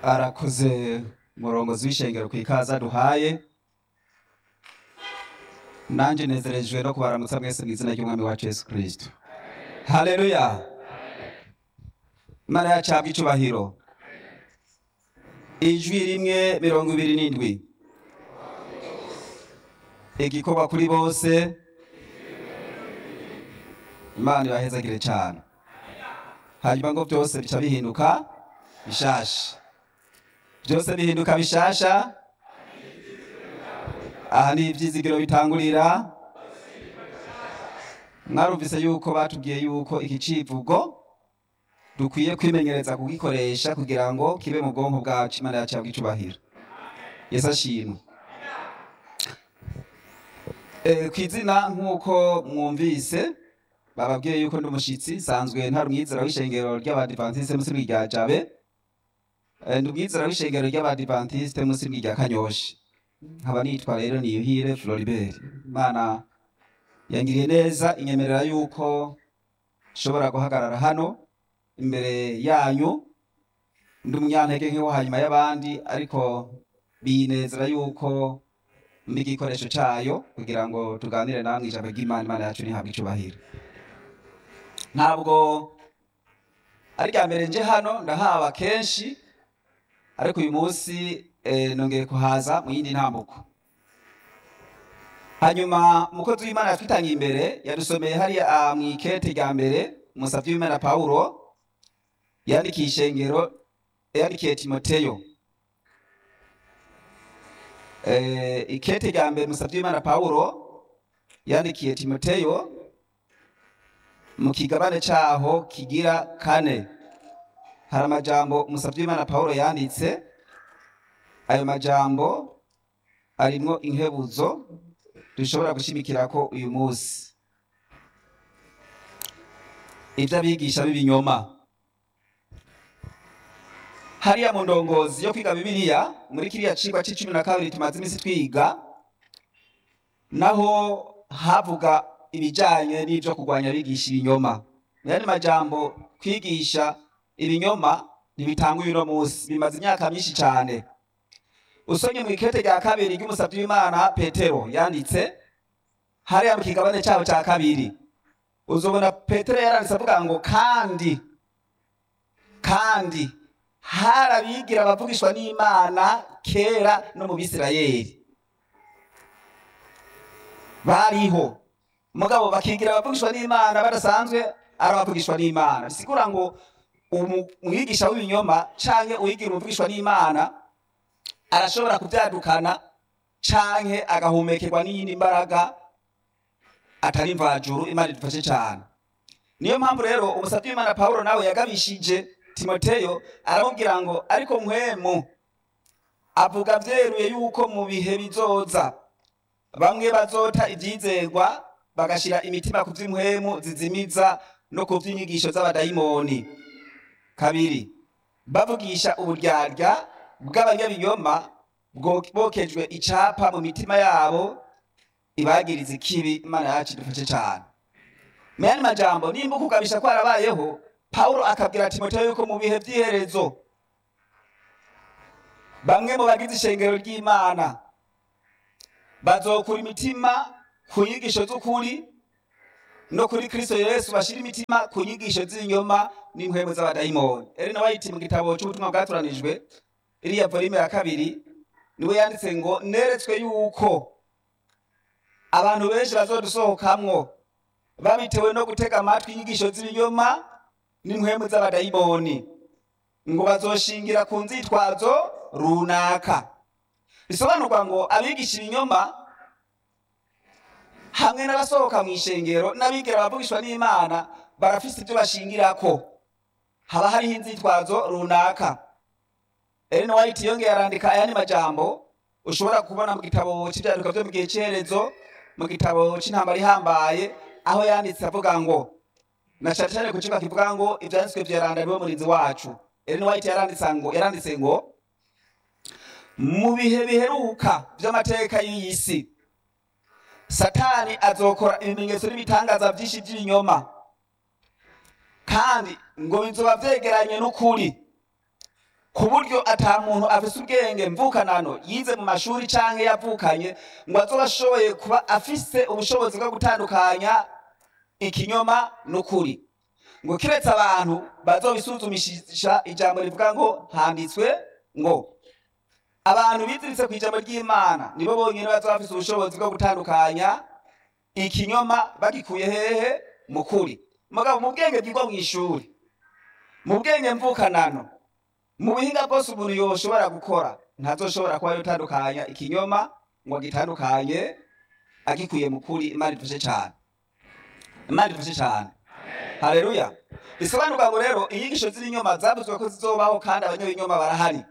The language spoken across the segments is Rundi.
arakoze umurongozi w'ishengero ku ikaza duhaye nanjye nezerejwe no kubaramutsa mwese mu izina ry'umwami wacu yesu kirisito haleluya imana yacu habwa icubahiro ijwi rimwe mirongo ibiri n'indwi igikorwa kuri bose imana ibahezagire cyane hanyuma ngo byose bica bihinduka bishasha byose bihinduka bishasha aha ni ibyizigiro bitangurira mwarumvise yuko batubwiye yuko iki civugo dukwiye kwimenyereza kugikoresha kugira ngo kibe mu bwonko bwacu imana yacu yabwa icubahiro yesu ashimwe Eh, ku izina nk'uko mwumvise bababwiye yuko ndi umushyitsi nsanzwe ntari umwizera w'ishengero ry'abadivantisite munsi rya jabe Eh, ndi umwizera w'ishengero ry'abadivantisite munsi rya kanyoshi nkaba nitwa rero niyuhire floribert imana yangiriye neza inyemerera yuko nshobora guhagarara hano imbere yanyu ndi umunyantege nk'iwo hanyuma y'abandi ariko binezera yuko mbi igikoresho cyayo kugira ngo tuganire namwe ijambo ry'imana imana yacu ntihabwe icubahiro ntabwo ari rya mbere nje hano ndahaba kenshi ariko uyu munsi eh, nongeye kuhaza mu yindi ntambuko hanyuma umukozi w'imana yatwitangiye imbere yadusomeye hariya ah, mu ikete rya mbere umusavyi w'imana pawulo yandikiye ishengero yandikiye timoteyo eh, ikete rya mbere umusavyi w'imana pawulo yandikiye timoteyo mu kigabane caho kigira kane hari amajambo umusavyi w'imana pawulo yanditse ayo majambo arimwo inkebuzo dushobora gushimikirako uyu munsi ivyo abigisha b'ibinyoma hariya mu ndongozi yo kwiga bibiliya muri kiriya cigwa c'icumi na kabiri tumaze imisi twiga naho havuga ibijanye n'ivyo kurwanya abigisha ibinyoma muyandi majambo kwigisha ibinyoma ntibitanguye uno munsi bimaze imyaka myinshi cane usomye mu ikete rya kabiri ry'umusavyi w'imana petero yanditse hariya mu kigabane cabo ca kabiri uzobona petero yaranditse avuga ngo kandi kandi hari abigira abavugishwa n'imana kera no mu bisirayeli bariho mugabo bakigira abavugishwa n'imana badasanzwe ari abavugishwa n'imana bisigura ngo umu- umwigisha w'ibinyoma canke uwigira umuvugishwa n'imana arashobora kuvyadukana canke agahumekerwa n'iyindi mbaraga atari mvajuru imana idufashe cane niyo mpamvu rero umusavyi w'imana pawulo nawe yagabishije timoteyo aramubwira ngo ariko mpwemu avuga vyeruye yuko mu bihe bizoza bamwe bazota ivyizerwa bagashira imitima ku vy'impwemu zizimiza no ku vy'inyigisho z'abadayimoni kabiri bavugisha uburyarya bw'abanyabinyoma bwo- bokejwe icapa mu mitima yabo ibagiriza ikibi imana yacu idufashe cane muyandi majambo nimba ukugabisha kwarabayeho pawulo akabwira timoteyo yuko mu bihe vy'iherezo bamwe mu bagize ishengero ry'imana bazokura imitima ku nyigisho z'ukuri no kuri kristo yesu bashira imitima ku nyigisho z'ibinyoma n'impwemu z'abadayimoni elena wayiti mu gitabo c'ubutumwa bwatoranijwe iriya volume ya kabiri niwe yanditse ngo neretswe yuko abantu benshi bazodusohokamwo babitewe no gutega amatwi inyigisho z'ibinyoma n'impwemu z'abadayimoni ngo bazoshingira ku nzitwazo runaka bisobanurwa ngo abigisha ibinyoma hamwe n'abasohoka mu ishengero n'abigira abavugishwa n'imana barafise ibyo bashingirako haba hariho inzitwazo runaka Ellen White yongeye arandika ayandi majambo ushobora kubona mu gitabo c'ivyaduka vyo mu gihe c'iherezo mu gitabo c'intambara ihambaye aho yanditse avuga ngo na cane cane ku kibuga kivuga ngo ivyanditswe vyeranda niwe murinzi wacu Ellen White yaranditse ngo yaranditse ngo mu bihe biheruka vy'amateka y'iyi si satani azokora ibimenyetso n'ibitangaza vyinshi vy'ibinyoma kandi ngo bizoba vyegeranye n'ukuri ku buryo ata muntu afise ubwenge mvukanano yize mu mashuri canke yavukanye ngo azoba ashoboye kuba afise ubushobozi bwo gutandukanya ikinyoma n'ukuri ngo kiretse abantu bazobisuzumisha ijambo rivuga ngo handitswe ngo abantu biziritse ku ijambo ry'imana nibo bonyine bazoba bafise ubushobozi bwo gutandukanya ikinyoma bagikuye hehe mu kuri mugabo mu bwenge bwigwa mu ishuri mu bwenge mvukanano mu buhinga bwose umuntu yoshobora gukora ntazoshobora kuba yotandukanya ikinyoma ngo agitandukanye agikuye mu kuri imana idufashe cyane imana idufashe cyane haleluya bisobanurwa ngo rero inyigisho z'ibinyoma zavuzwe ko zizobaho kandi abanyabinyoma barahari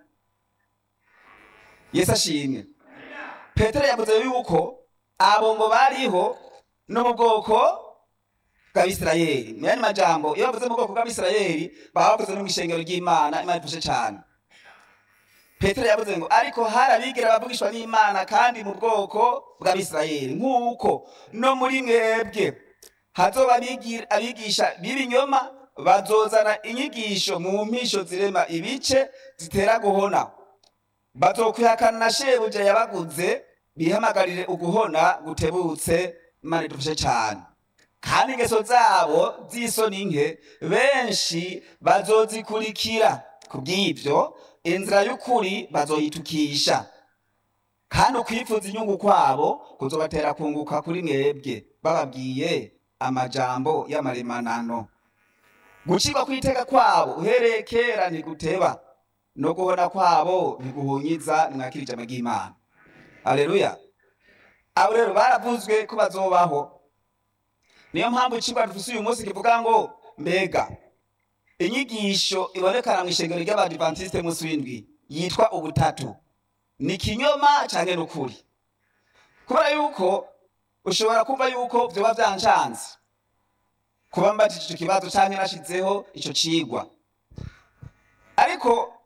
yesu ashimwe petero yavuze yuko abo ngo bariho no mu bwoko bw'abisirayeli mu yandi majambo iyo bavuze mu bwoko bw'abisirayeli baba bavuze no mu ishengero ry'imana imana idufashe cyane petero yavuze ngo ariko hari abigira bavugishwa n'imana kandi mu bwoko bw'abisirayeli nk'uko no muri mwebwe hazoba abigira- abigisha b'ibinyoma bazozana inyigisho mu mpisho zirema ibice zitera guhona bazokwihakana na shebuja yabaguze bihamagarire uguhona gutebutse imana idufashe cyane kandi ingeso zabo z'isoni nke benshi bazozikurikira kubw'ibyo inzira y'ukuri bazoyitukisha kandi ukwifuza inyungu kwabo kuzobatera kunguka kuri mwebwe bababwiye amajambo y'amaremanano gucirwa kw'iteka kwabo uhereye kera ntiguteba no guhona kwabo ntiguhunyiza nimwakira ijambo ry'imana aleluya abo rero baravuzwe ko bazobaho niyo mpamvu icigwa dufise uyu munsi kivuga ngo mbega inyigisho ibonekana mu ishengero ry'abadivantisite munsi w'indwi yitwa ubutatu ni kinyoma canke n'ukuri kubera yuko ushobora kumva yuko vyoba vyancanze kuba mbajije ico kibazo canke nashizeho ico cigwa ariko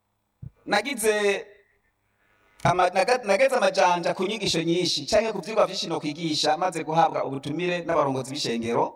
nagize ama- naga- nageze amajanja ku nyigisho nyinshi canke ku vyigwa vyinshi no kwigisha maze guhabwa ubutumire n'abarongozi b'ishengero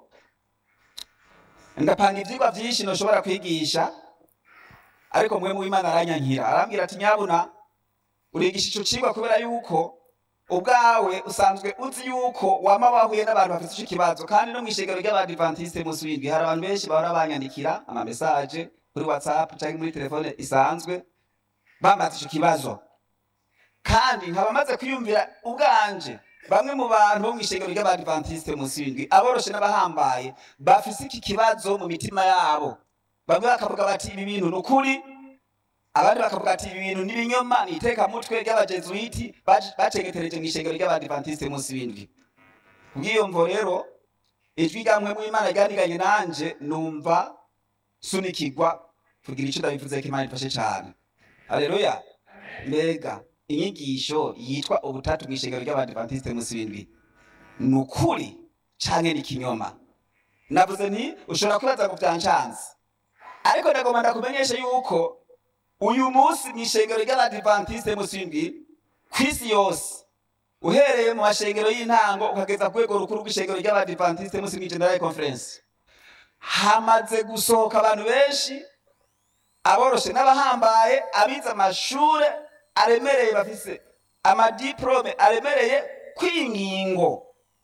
ndapanga ivyigwa vyinshi noshobora kwigisha ariko mwe mu Imana aranyankira arambwira ati nyabuna urigisha ico cigwa kubera yuko ubwawe usanzwe uzi yuko wama wahuye n'abantu bafite ico kibazo kandi no mw'ishengero ry'abadivantiste munsi w'indwi hari abantu benshi bahora banyandikira ama message kuri whatsapp canke muri telefone isanzwe bambaza ico kibazo kandi nkaba maze kwiyumvira ubwanje bamwe mu bantu bo mw'ishengero ry'abadivantiste munsi w'indwi aboroshe n'abahambaye bafise iki kibazo mu mitima yabo bamwe bakavuga bati ibi bintu ni ukuri abandi bakavuga ati ibi bintu n'ibinyoma ni itekamutwe ry'abajezuiti bac- bacegetereje mw'ishengero ry'abadivantiste munsi w'indwi kubw'iyo mvo rero ijwi ryamwe mu imana ryaniganye nanje numva sunikigwa kugira ico ndabivuzeko imana ifashe cane haleluya mbega inyigisho yitwa ubutatu mw'ishengero ry'abadivantiste munsi w'indwi ni ukuri canke ni kinyoma navuze nti ushobora kwibaza ngo vyancanze ariko ndagomba ndakumenyeshe yuko uyu munsi mw'ishengero ry'abadivantiste munsi w'indwi kw'isi yose uhereye mu mashengero y'intango ukageza ku rwego rukuru rw'ishengero ry'abadivantiste munsi mw'igeneral conference hamaze gusohoka abantu benshi aboroshe n'abahambaye abize amashure aremereye bafise amadiplome aremereye kw'ingingo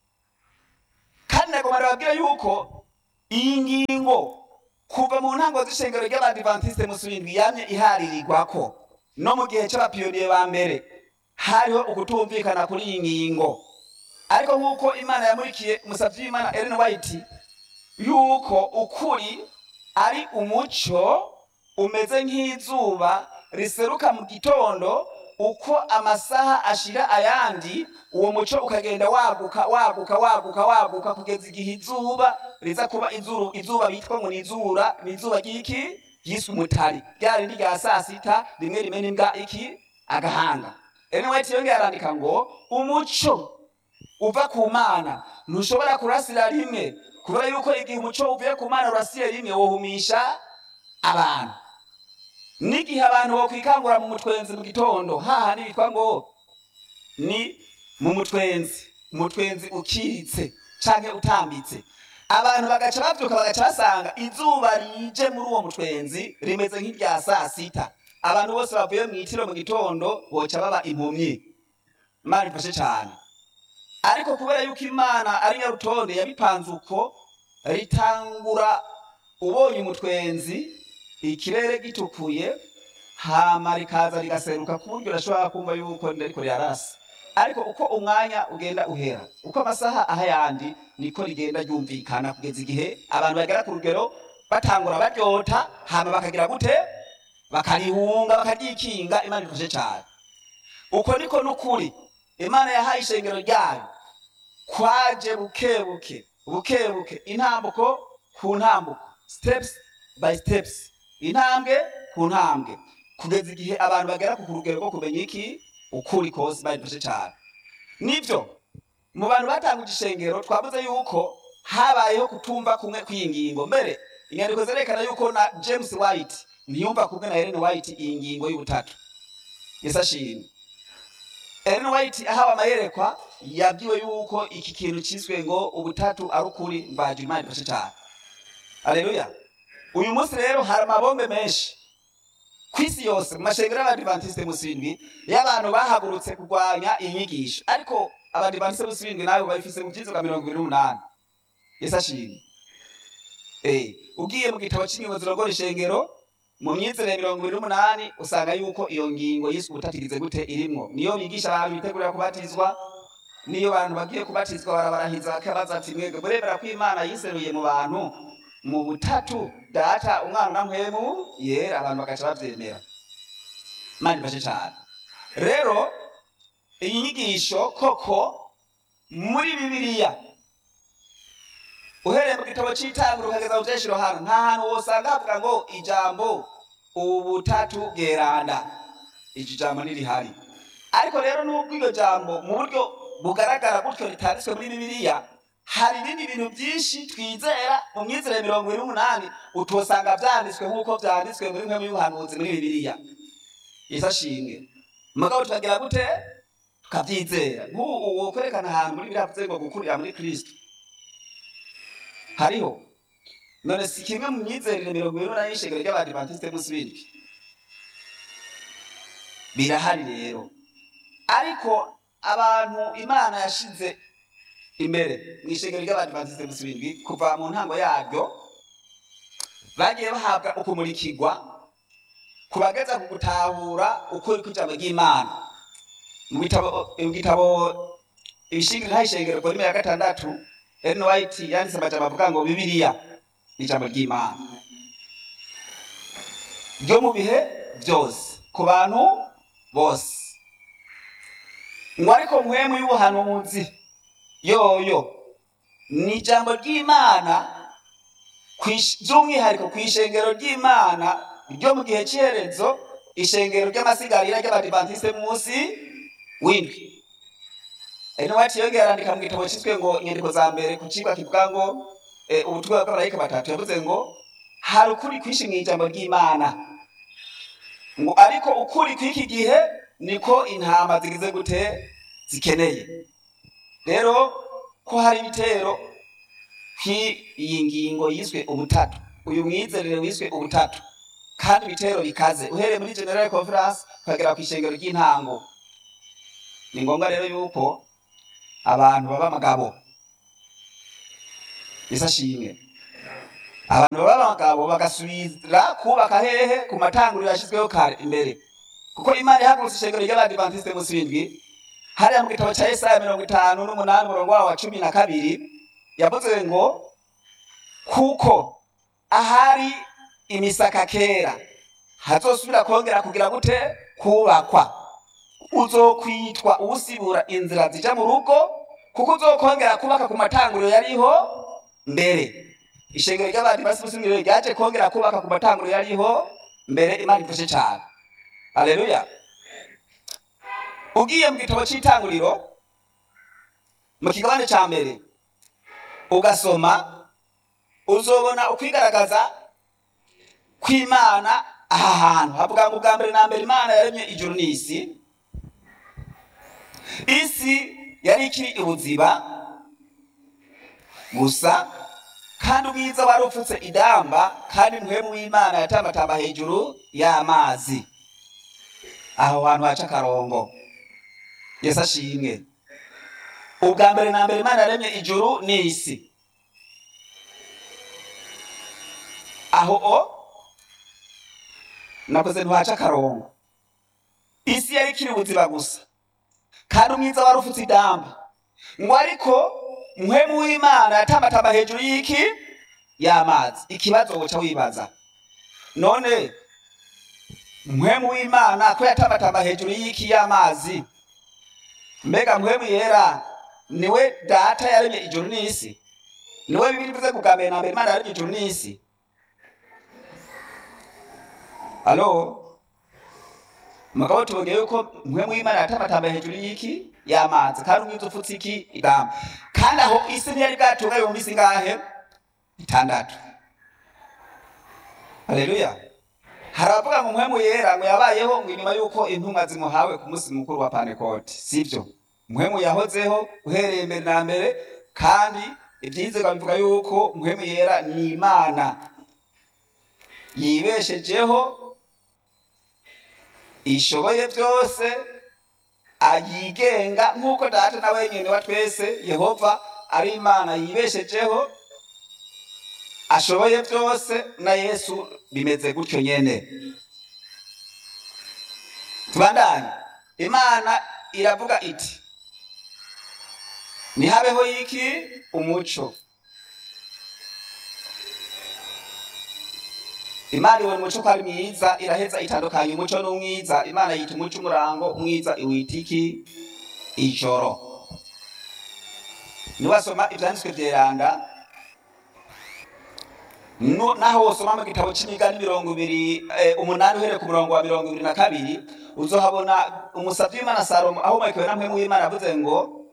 kandi nagomba ndababwira yuko iyi ngingo kuva mu ntango z'ishengero ry'abadivantiste munsi w'indwi yamye iharirirwako no mu gihe c'abapiyoniye ba mbere hariho ukutumvikana kuri iyi ngingo ariko nk'uko imana yamurikiye umusavyi w'imana Ellen White yuko ukuri ari umuco umeze nk'izuba riseruka mu gitondo uko amasaha ashira ayandi uwo muco ukagenda waguka waguka waguka waguka kugeza igihe izuba riza kuba izuru izuba bitwa ngo ni izura ni izuba ry'iki ryiswe umutari rya rindi rya saa sita rimwe rimena imbwa iki agahanga Ellen White yongeye arandika ngo umuco uva ku mana ntushobora kurasira rimwe kubera yuko igihe umuco uvuye ku mana urasiye rimwe wohumisha abantu n'igihe abantu bokwikangura mu mutwenzi mu gitondo hahandi bitwa ngo ni mu mutwenzi umutwenzi ukiritse canke utambitse abantu bagaca bavyuka bagaca basanga izuba rije muri uwo mutwenzi rimeze nk'irya saa sita abantu bose bavuye mu itiro mu gitondo boca baba impumyi imana ifashe cyane ariko kubera yuko imana ari nyarutonde yabipanze uko ritangura ubonye umutwenzi ikirere gitukuye hama rikaza rigaseruka ku buryo urashobora kumva yuko ndariko rirarasa ariko uko umwanya ugenda uhera uko amasaha aha yandi niko rigenda ryumvikana kugeza igihe abantu bagera ku rugero batangura baryota hama bakagira gute bakarihunga bakaryikinga imana ifashe cyane uko niko n'ukuri imana yahaye ishengero ryayo kwaje buke buke buke buke intambuko ku ntambuko steps by steps intambwe ku ntambwe kugeza igihe abantu bagera ku rugero rwo kumenya iki ukuri kose badufashe cyane nibyo mu bantu batanguje ishengero twavuze yuko habayeho kutumva kumwe kw'iyi ngingo mbere inyandiko zerekana yuko na james white ntiyumva kumwe na ellen white iyi ngingo y'ubutatu yesu ashimwe ellen white ahawe amayerekwa yabwiwe yuko iki kintu cyiswe ngo ubutatu ari ukuri mbaje imana ifashe cyane aleluya uyu munsi rero hari amabombe menshi ku isi yose mu mashengero y'abadivantisite musindwi y'abantu bahagurutse kurwanya iyi nyigisho ariko abadivantisite musindwi nawe babifise mu byizwa mirongo ibiri n'umunani yesu ashimwe Eh, ugiye mu gitabo cy'ingingo zirongora ishengero mu myizere mirongo ibiri n'umunani usanga yuko iyo ngingo yiswe ubutatirize gute irimwo niyo bigisha abantu bitegurira kubatizwa niyo abantu bagiye kubatizwa barabarahiza bakabaza ati mwebwe murebera ko imana yiseruye mu bantu mu butatu data umwana na mpwemu yera abantu bagaca bavyemera imana ifashe cyane rero iyi nyigisho koko muri bibiliya uhereye mu gitabo cy'itanguro ukageza mu vyeshiro hano nta hantu wosanga havuga ngo ijambo ubutatu bweranda iki jambo ntirihari ariko rero nubwo iryo jambo mu buryo bugaragara gutyo ritanditswe muri bibiliya hari ibindi bintu byinshi twizera mu myizere mirongo ibiri n'umunani utosanga vyanditswe nk'uko vyanditswe muri nkwe y'ubuhanuzi muri bibiliya yesu ashimwe mugabo tukagira gute tukavyizera nk'ubu uwo kwerekana ahantu muri biriya vuze ngo gukurira muri kristo hariho none si kimwe mu myizerere mirongo ibiri n'umunani y'ishengero ry'abadivantisite musibindi birahari rero ariko abantu imana yashize imbere mu ishengero ry'abadivantisite musibindi kuva mu ntango yaryo bagiye bahabwa ukumurikirwa kubageza ku gutahura ukuri kw'ijambo ry'imana mu bitabo mu gitabo ibishingiro ishengero volume ya gatandatu Ellen White yanditse amajambo avuga ngo bibiliya ni ijambo ry'imana ryo mu bihe byose ku bantu bose ngo ariko mpwemu y'ubuhanuzi yoyo ni ijambo ry'imana kwish- by'umwihariko ku ishengero ry'imana ryo mu gihe cy'iherezo ishengero ry'amasigarira ry'abadivantisite munsi w'indwi Ellen White yongeye arandika mu gitabo cyiswe ngo inyandiko za mbere ku cigwa kivuga ngo eh, ubutumwa bw'abamarayika batatu yavuze ngo hari ukuri kwinshi mu ijambo ry'imana ngo ariko ukuri kw'iki gihe niko intama zigize gute zikeneye rero ko hari ibitero kw'iyi ngingo yiswe ubutatu uyu mwizerere wiswe ubutatu kandi ibitero bikaze uhereye muri general conference ukagera ku ishengero ry'intango ni ngombwa rero yuko abantu baba abagabo bisa shimwe abantu baba abagabo bagasubira kubaka hehe ku matanguriro yashyizweho kare imbere kuko imana ihagurutse ishengero ry'abadivantisite munsi w'indwi hariya mu gitabo cya yesaya mirongo itanu n'umunani umurongo wawo wa cumi na kabiri yavuze ngo kuko ahari imisaka kera hazosubira kongera kugira gute kubakwa uzokwitwa usibura inzira zija mu rugo kuko uzokongera kubaka ku matanguriro yariho mbere ishengero ry'abadivantisite ryaje kongera kubaka ku matanguriro yariho mbere imana ifashe cyane haleluya ugiye mu gitabo cy'itanguriro mu kigabane cya mbere ugasoma uzobona ukwigaragaza kw'imana aha hantu havuga ngo ubwa mbere na mbere imana yaremye ijuru n'isi isi yari ikiri ubuziba gusa kandi ubwiza wari upfutse idamba kandi mpwemu w'imana yatambatamba hejuru y'amazi aho hantu haca akarongo yesu ashimwe ubwa mbere na mbere imana yaremye ijuru n'isi aho o nakoze ntihaca akarongo isi yari ikiri ubuzima gusa kandi umwiza wari ufutse idamba ngo ariko muhemu w'imana yatambatamba hejuru y'iki y'amazi ikibazo woca wibaza none muhemu w'imana ko yatambatamba hejuru y'iki y'amazi mbega muhemu yera niwe data yaremye ijuru n'isi niwe bibiri bivuze bwa mbere na mbere imana yaremye ijuru n'isi alo mugabo tubonye yuko muhemu w'imana yatambatamba hejuru y'iki y'amazi kandi umwiza ufutse iki idamba kandi aho isi ntiyari bwatunga ibihumbi isi ngahe itandatu haleluya hari abavuga ngo muhemu yera ngo yabayeho ngo inyuma y'uko intumwa zimuhawe ku munsi mukuru wa panekoti sibyo muhemu yahozeho uhereye mbere na mbere kandi ibyizerwa bivuga yuko muhemu yera ni imana yibeshejeho ishoboye byose ayigenga nk'uko data na wenyine wa twese yehova ari imana yibeshejeho ashoboye byose na yesu bimeze gutyo nyene tubandanye imana iravuga iti nihabeho iki umuco imana ibona umuco ko ari mwiza iraheza itandukanya umuco n'umwiza imana yita umuco umurango umwiza iwita iki ijoro niwasoma ivyanditswe vyeranda No- naho wosoma mu gitabo c'imigani mirongo ibiri eh, umunani uhereye ku murongo wa mirongo ibiri na kabiri uzohabona umusavyi w'imana salomo ahomekewe na mpwemu w'imana avuze ngo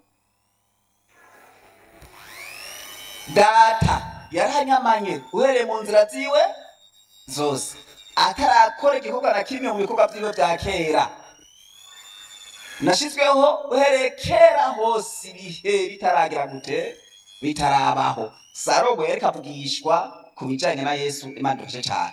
data yaranyamanye uhereye mu nzira ziwe zose atarakora igikorwa na kimwe mu bikorwa vyiwe vya kera nashizweho uhereye kera hose ibihe bitaragira gute bitarabaho salomo yariko avugishwa ku bijanye na yesu imana idufashe cane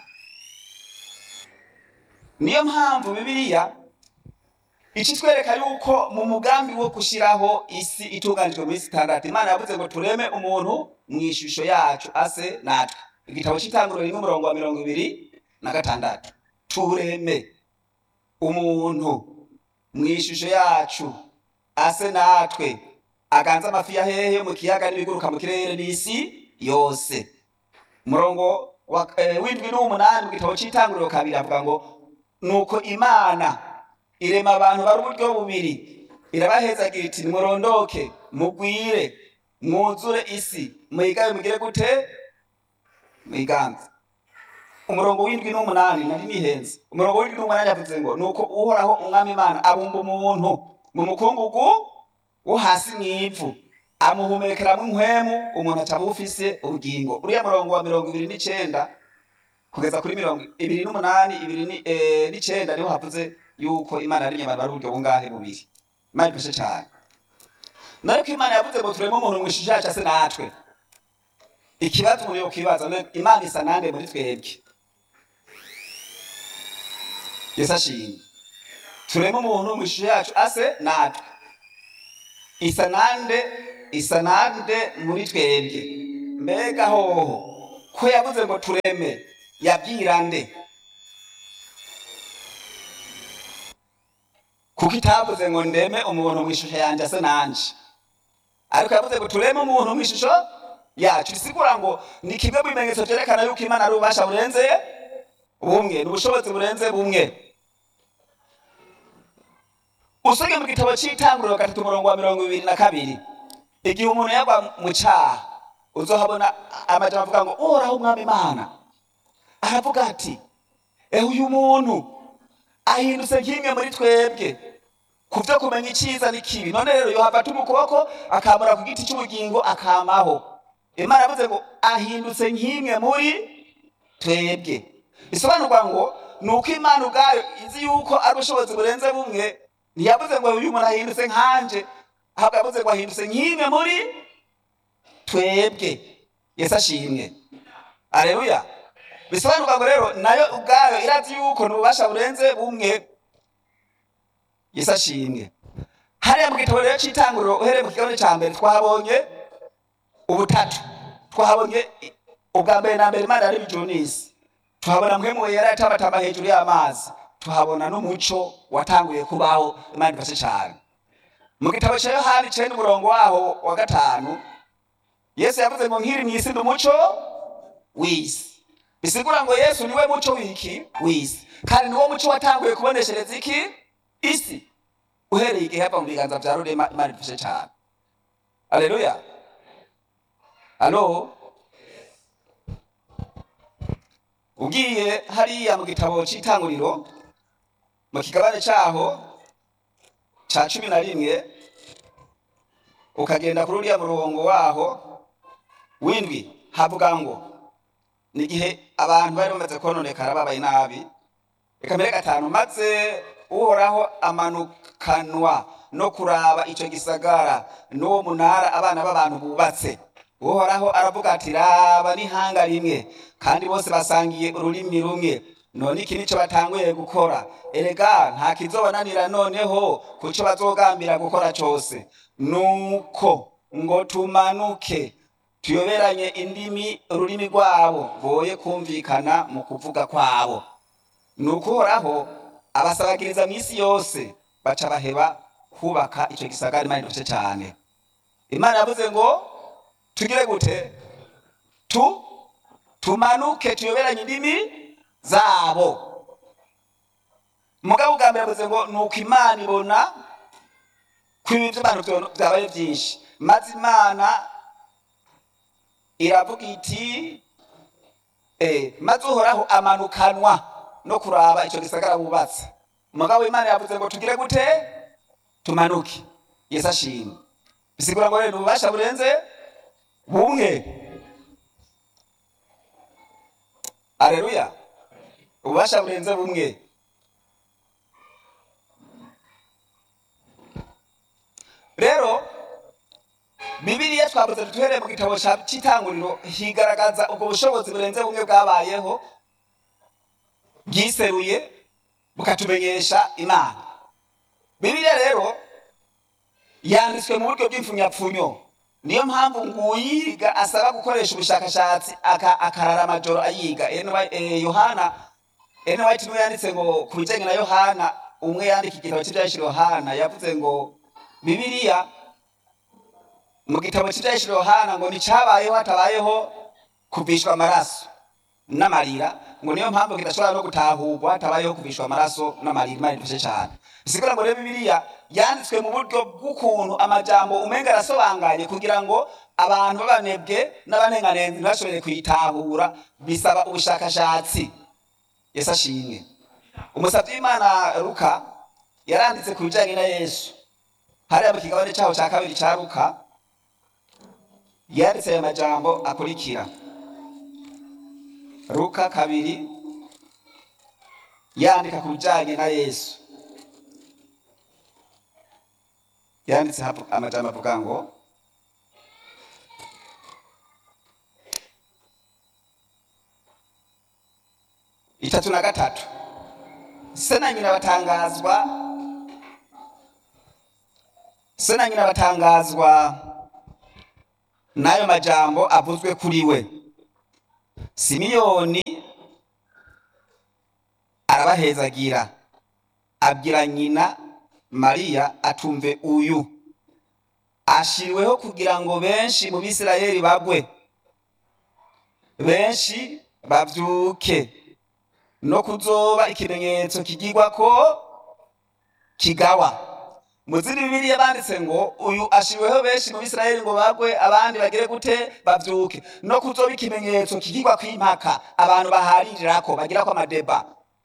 niyo mpamvu bibiliya icitwereka yuko mu mugambi wo gushiraho isi itunganijwe muri sitandati imana yavuze ngo tureme umuntu mu ishusho yacu ase natwe igitabo c'itanguriro rimwe umurongo wa mirongo ibiri na gatandatu tureme umuntu mu ishusho yacu ase natwe aganze amafi ya hehe mu kiyaga n'ibiguruka mu kirere n'isi yose umurongo wa- eh, w'indwi n'umunani mu gitabo c'itanguriro kabiri avuga ngo nuko imana irema abantu bari uburyo bubiri irabahezagira iti nimurondoke mugwire mwuzure isi muyigabe mugire gute mwiganze umurongo w'indwi n'umunani nari nihenze umurongo w'indwi n'umunani yavuze ngo nuko uhoraho umwami imana abumba umuntu mu mukungugu wo hasi mw'ivu amuhumekeramwo inkwemu umuntu aca bufise ubugingo uriya murongo wa mirongo ibiri n'icenda kugeza kuri mirongo ibiri n'umunani ibiri ni- eh, n'icenda niho havuze yuko imana yarimye abantu bari uburyo bungahe bubiri imana ifashe cane nariko imana yavuze ngo tureme umuntu mw'ishusho yacu ase natwe ikibazo umuntu yokibaza none imana isa nande muri twebwe yesu ashimwe tureme umuntu mw'ishusho yacu ase natwe isa nande isa nande muri twebwe mbega hoho ko yavuze ngo tureme yabwira nde kuko itavuze ngo ndeme umuntu mu ishusho yanjye ase nanje ariko yavuze ngo tureme umuntu mu ishusho yacu bisigura ngo ni kimwe mu bimenyetso vyerekana yuko imana ari ububasha burenze bumwe ni ubushobozi burenze bumwe usomye mu gitabo c'itanguriro gatatu umurongo wa mirongo ibiri na kabiri igihe umuntu yagwa mu caha uzohabona amajambo avuga ngo uhoraho umwami imana aravuga ati ehe uyu muntu ahindutse nk'imwe muri twebwe ku vyo kumenya iciza n'ikibi none rero yohava atuma ukuboko akamura ku giti c'ubugingo akamaho imana yavuze ngo ahindutse nk'imwe muri twebwe bisobanurwa ngo ni uko imana ubwayo izi yuko ari ubushobozi burenze bumwe ntiyavuze ngo uyu muntu ahindutse nkanje ahubwo yavuze ngo ahindutse nk'imwe muri twebwe yesu ashimwe aleluya bisobanurwa ngo rero nayo ubwayo irazi yuko ni ububasha burenze bumwe yesu ashimwe hariya mu gitabo rero cy'itanguriro uhereye mu kigabane cya mbere twahabonye ubutatu twahabonye i- ubwa mbere na mbere imana yari ijuru n'isi tuhabona mwe mu yari atabatamba hejuru y'amazi tuhabona n'umuco watanguye kubaho imana ifashe cyane mu gitabo cya yohani cenda umurongo waho wa gatanu yesu yavuze ngo nkiri mu isi ndi umuco w'isi bisigura ngo yesu niwe muco w'iki w'isi kandi niwo muco watanguye kuboneshereza iki isi uhereye igihe hava mu biganza bya rurema imana idufashe cyane aleluya alo ugiye hariya mu gitabo cy'itanguriro mu kigabane cyaho cya cumi na rimwe ukagenda kuri uriya murongo waho w'indwi havuga ngo ni igihe abantu bari bamaze kononekara babaye nabi reka mbere gatanu maze uhoraho amanukanwa no kuraba icyo gisagara n'uwo munara abana b'abantu bubatse uhoraho aravuga ati raba n'ihanga rimwe kandi bose basangiye ururimi rumwe none iki nicyo batanguye gukora erega nta kizobananira noneho ku cyo bazogambira gukora cyose nuko ngo tumanuke tuyoberanye indimi ururimi rwabo boye kumvikana mu kuvuga kwabo nuko uhoraho abasabagiriza mu isi yose baca baheba kubaka icyo gisagara imana idufashe cyane imana yavuze ngo tugire gute tu tumanuke tuyoberanye indimi zabo mugabo ubwa mbere yavuze ngo nuko imana ibona ko ibi by'abantu byo- byabaye byinshi maze imana iravuga iti eh, maze uhoraho amanukanwa no kuraba icyo gisagara bubatse umugabo w'imana yavuze ngo tugire gute tumanuke yesu ashimwe bisigura ngo rero ni ububasha burenze bumwe aleluya ububasha burenze bumwe rero bibiliya twavuze duhereye mu gitabo ca- c'itanguriro higaragaza ubwo bushobozi burenze bumwe bwabayeho bwiseruye bukatumenyesha imana bibiliya rero yanditswe mu buryo bw'imfunyapfunyo niyo mpamvu nguyiga asaba gukoresha ubushakashatsi aka- akarara amajoro ayiga NY eh, yohana ene white niwe yanditse ngo ku bijyanye na yohana umwe yandika igitabo cy'ibyahishije yohana yavuze ngo bibiliya mu gitabo cy'ibyahishije yohana ngo nticyabayeho hatabayeho kuvishwa amaraso n'amarira ngo niyo mpamvu kidashobora no gutahurwa hatabayeho kuvishwa amaraso n'amarira imana idufashe cyane bisigura ngo rero bibiliya yanditswe mu buryo bw'ukuntu amajambo umenga arasobanganye kugira ngo abantu b'abanebwe n'abanenganenzi ntibashobore kuyitahura bisaba ubushakashatsi yesu ashimwe umusabyi w'imana luka yaranditse ku bijyanye na yesu hariya mu kigabane cyaho cya kabiri cya luka yanditse aya majambo akurikira luka kabiri yandika ku bijyanye na yesu yanditse hapu- amajambo avuga ngo itatu na gatatu se na nyina batangazwa se na nyina batangazwa n'ayo majambo avuzwe kuri we simiyoni arabahezagira abwira nyina mariya atumve uyu ashiriweho kugira ngo benshi mu bisirayeli bagwe benshi bavyuke no kuzoba ikimenyetso kigirwa ko kigawa mu zindi bibiliya banditse ngo uyu ashiriweho benshi mu bisirayeli ngo bagwe abandi bagire gute bavyuke no kuzoba ikimenyetso kigirwa kw'impaka abantu baharirako bagirako amadeba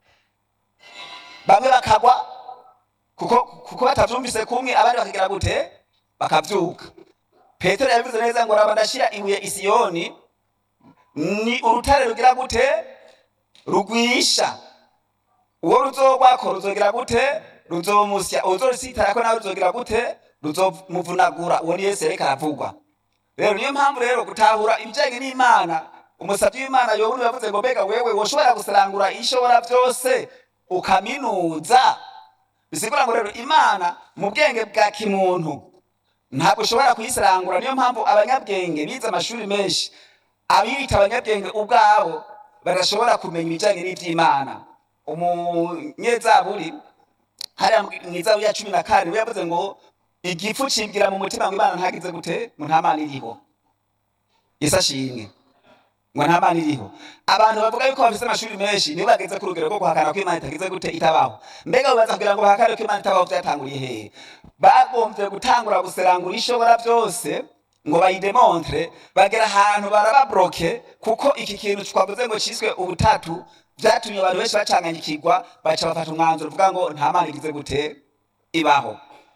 bamwe bakagwa kuko kuko batavyumvise kumwe abandi bakagira gute bakavyuka petero yabivuze neza ngo raba ndashira ibuye isiyoni ni urutare rugira gute rugwisha uwo ruzogwako ruzogira gute ruzomusya uzorisitarako nawe ruzogira gute ruzomuvunagura uwo ni yesu yareka aravugwa rero niyo mpamvu rero gutahura ibijanye n'imana umusavyi w'imana yobu yavuze ngo mbega wewe woshobora gusarangura ishobora vyose ukaminuza bisigura ngo rero imana mu bwenge bwa kimuntu ntabwo ushobora kuyisirangura niyo mpamvu abanyabwenge bize amashuri menshi abiyita abanyabwenge ubwabo badashobora kumenya ibijyanye n'iby'imana umunyezaburi hariya mu izaburi ya cumi na karindwi yavuze ngo igifu cibwira mu mutima ngo imana ntagize gute ngo nta mana iriho yesu ashimwe ngo nta mana iriho abantu bavuga yuko bafite amashuri menshi nibo bageze ku rugero rwo guhakana ko imana itagize gute itabaho mbega babaza kugira ngo bahakane ko imana itabaho byatanguriye hehe bagombye gutangura guserangura ishobora byose ngo bayidemontre bagera ahantu barababroke kuko iki kintu twavuze ngo cyiswe ubutatu byatumye abantu benshi bacanganyikirwa baca bafata umwanzuro uvuga ngo nta mana igize gute ibaho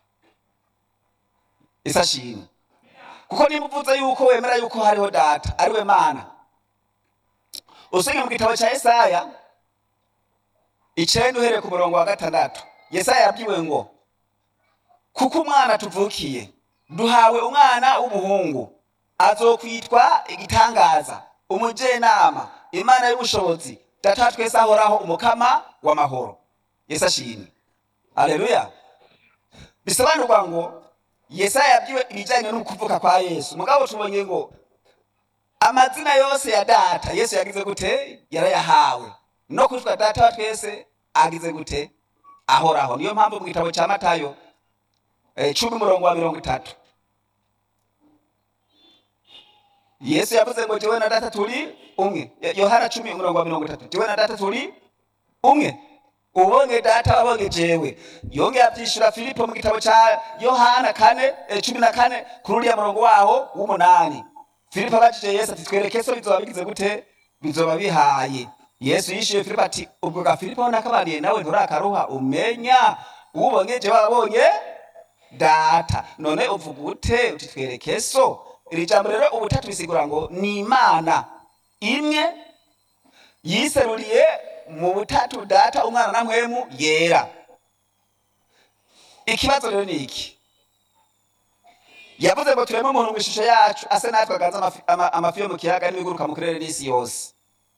isi ashimwe kuko niba uvuze yuko wemera yuko hariho data ari we mana usomye mu gitabo cya Yesaya icenda uhereye ku murongo wa gatandatu Yesaya yabwiwe ngo kuko umwana tuvukiye duhawe umwana w'umuhungu azokwitwa igitangaza umujenama imana y'ubushobozi data twese ahoraho umukama w'amahoro yesu ashimwe aleluya bisobanurwa ngo Yesaya yabwiwe ibijyanye n'ukuvuka kwa yesu mugabo tubonye ngo amazina yose ya data yesu yagize gute yarayahawe no kwitwa data wa twese agize gute ahoraho niyo mpamvu mu gitabo cya matayo eh, cumi umurongo wa mirongo itatu yesu yavuze ngo jewe na data turi umwe yohana cumi umurongo wa mirongo itatu jewe na data turi umwe ubonye data wabonye jewe yongeye abyishura filipo mu gitabo cya yohana kane eh, cumi na kane kuri uriya murongo waho w'umunani filipo abajije yesu ati twereke so bizoba bigize gute bizoba bihaye yesu yishyuye filipo ati ubwo ga filipo nakabaniye nawe nturakaruha umenya ubonye jewe wabonye data none uvuga ute uti twereke so iri jambo rero ubutatu bisigura ngo ni imana imwe yiseruriye mu butatu data umwana na mpwemu yera ikibazo rero ni iki yavuze ngo tureme umuntu mu ishusho yacu ase natwe aganza amafi- ama- amafi yo mu kiyaga n'ibiguruka mu kirere n'isi yose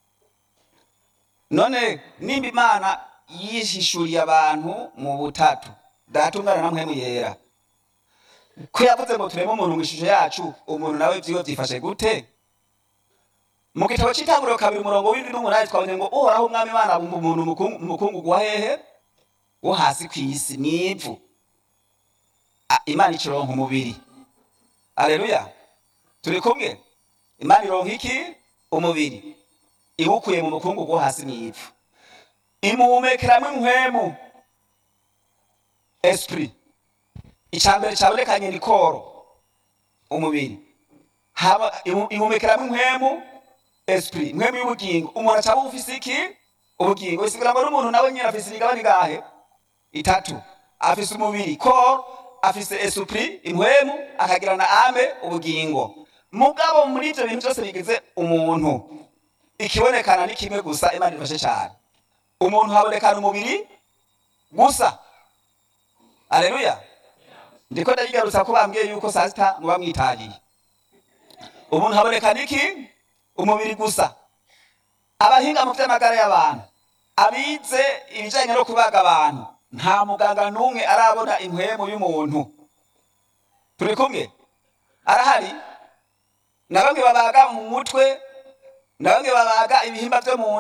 none nimba imana yihishuriye abantu mu butatu data umwana na mpwemu yera ko yavuze ngo tureme umuntu mu ishusho yacu umuntu nawe vyiwe vyifashe gute mu gitabo c'itanguriro kabiri umurongo w'indwi n'umunani twabonye ngo uhoraho umwami imana abumba umuntu mu kungu- mu mukungugu wa hehe wo hasi kw'isi mw'ivu Ah, imana ikironka umubiri aleluya turi kumwe imana ironka iki umubiri iwukuye mu mukungugu wo hasi mw'ivu imuhumekeramwo inkwemu esprit icambere cabonekanye ni koro umubiri haba imu- ihumekeramo inkwemu esprit inkwemu y'ubugingo umuntu acaba ufise iki ubugingo bisigura ngo n'umuntu nawe nyine afise imigabane igahe itatu afise umubiri koro afise esprit inkwemu akagira na ame ubugingo mugabo muri ivyo bintu byose bigize umuntu ikibonekana ni kimwe gusa imana ifashe cyane umuntu habonekana umubiri gusa aleluya ndiko ndayigarutsa ko bambwiye yuko saa sita muba mwitahiye umuntu habonekana iki umubiri gusa abahinga mu vy'amagara y'abantu abize ibijanye no kubaga abantu nta muganga n'umwe arabona impwemu y'umuntu turi kumwe arahari na bamwe babaga mu mutwe na bamwe babaga ibihimba vyo mu